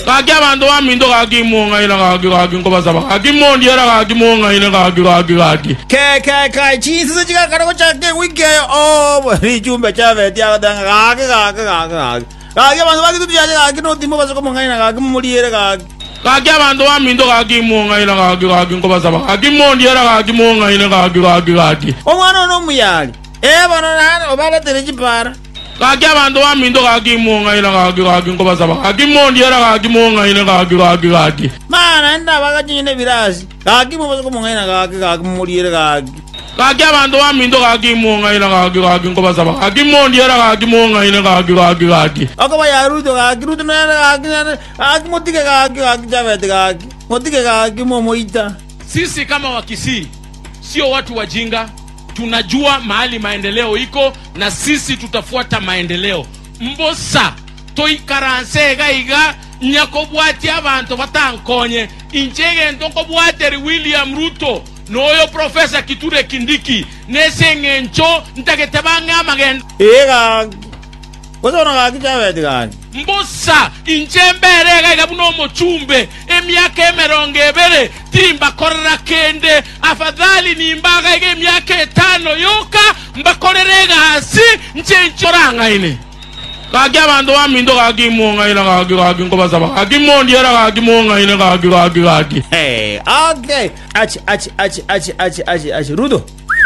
kaki abantu baminto kaki mong'aina kaki kaki nkobasaba kaki mondiera kaki mong'aina kaki kaki kaki ke ke ke chisisi chikakareko chake wikeyo o ichumbe chavetiakatanga kake kake kake kake kake vanhu vakituti chache kake notimbo vasokomong'aina kake mumuliere kake kaki abantu baminto kaki mong'aina kaki kaki nkobasaba kaki mondiera kaki mong'aina kaki kaki kaki omwana ono omuyali e vano nani ovaletere chipara kaki abantu baminto kaki mong'aina kaki kaki nkobasaba kaki mondiera kaki mong'aina kaki kaki kaki mana ndava kachinyine virasi kake movasokomong'aina kake kake mumuliere kake kaki abantu baminto kaki mong'aina kaki kaki nkobasaba kaki mondiera kaki mong'aina kaki kaki kaki akova yaruto kake ruto nene kake nene kake motike kake kake chavete kake motike kake momoita sisi kama wakisii sio watu wajinga tunajua mahali maendeleo iko na sisi tutafuata maendeleo mbosa toikaranse iga iga nyakobwati abantu batankonye inchegento nkobwateri william ruto noyo profesa kiture kindiki neseng'encho ntagete bang'amagendo ee kake kosono kake chavete kake mbusa inche mberega iga buno omochumbe emyaka emerongo ebere timbakorera kende afadhali nimbaga iga emyaka etano yoka mbakorere egasi nche nchorang'aine kaki abantu baminto kaki mong'aina kaki kaki nkobasaba kaki mondiera kaki mong'aina kaki kaki kaki Hey, okay. Achi, achi, achi, achi, achi, achi, achi. Ruto.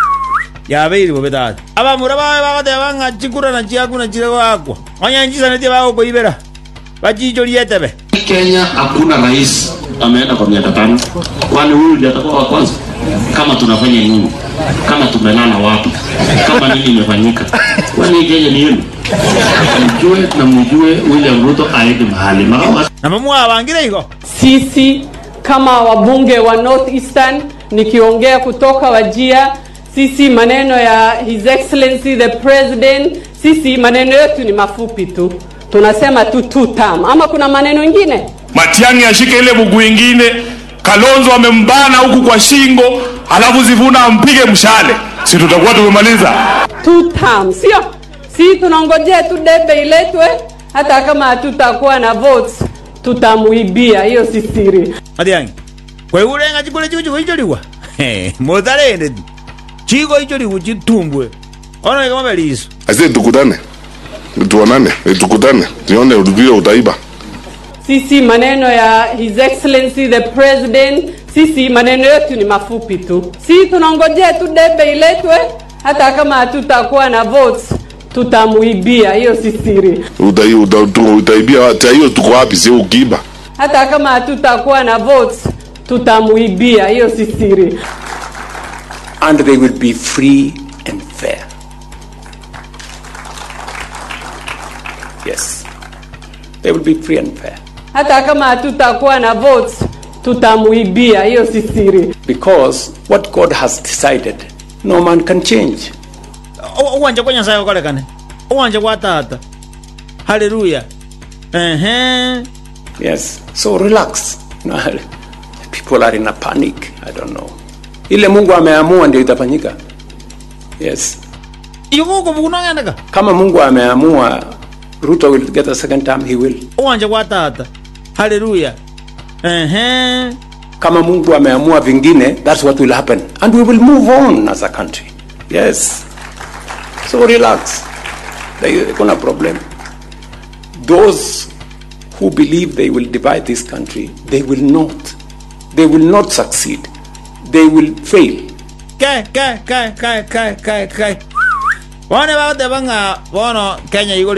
yabeiri bobe tata abamura bawe bagateba ng'achikurana chiakuna chirekakwa onyanchisanete bagokoibera bachicho lietebe Kenya hakuna rais ameenda kwa miaka tano, kwani huyu ndiye atakuwa wa kwanza? Kama tunafanya nini? Kama tumelala wapi? Kama nini imefanyika? Kwani Kenya ni yenu? Mjue na mjue William Ruto aende mahali mara namamwabangire iko sisi kama wabunge wa North Eastern nikiongea kutoka Wajia, sisi maneno ya His Excellency the President, sisi maneno yetu ni mafupi tu, tunasema tu two term, ama kuna maneno ingine? Matiang'i ashike ile bugu ingine, Kalonzo amembana huku kwa shingo, alafu Zivuna ampige mshale, si tutakuwa tumemaliza? two term, sio? Si tunangojea tu debe iletwe, hata kama hatutakuwa na votes tutamuibia, hiyo si siri. matiangi kweulenga chikule chiku chikuicholiwa muthalende tu chiko icholiwa chitumbwe onoika mabeliso Asi tukutane, tuonane, tukutane, tuone vile utaiba. sisi maneno ya His Excellency the President, sisi maneno yetu ni mafupi tu, si tunangojea tu debe iletwe, hata kama hatutakuwa na votes tutamuibia, hiyo si siri. Utai, uta, tu, utaibia hata hiyo tuko wapi? Si ukiiba Hata kama hatutakuwa na votes tutamuibia, hiyo si siri. and they will be free and fair. Yes, they will be free and fair Hata kama hatutakuwa na votes tutamuibia, hiyo si siri. because what God has decided, no man can change. uwanja kwa nyasaye ukolekane uwanja kwa tata haleluya ehe Yes, so relax. No, People are in a panic. I don't know. Ile Mungu ameamua ndio itafanyika. Yes, ikuko bukunongendeka kama Mungu ameamua Ruto will get a second term, he will. uwanja kwa tata haleluya ehe kama mungu ameamua vingine that's what will happen and we will move on as a country yes so relax There- kuna problem those who believe they will divide this country they will not they will not succeed they will fail ke ke ke ke ke ke ke bone bagateba ng'a bono kenya igole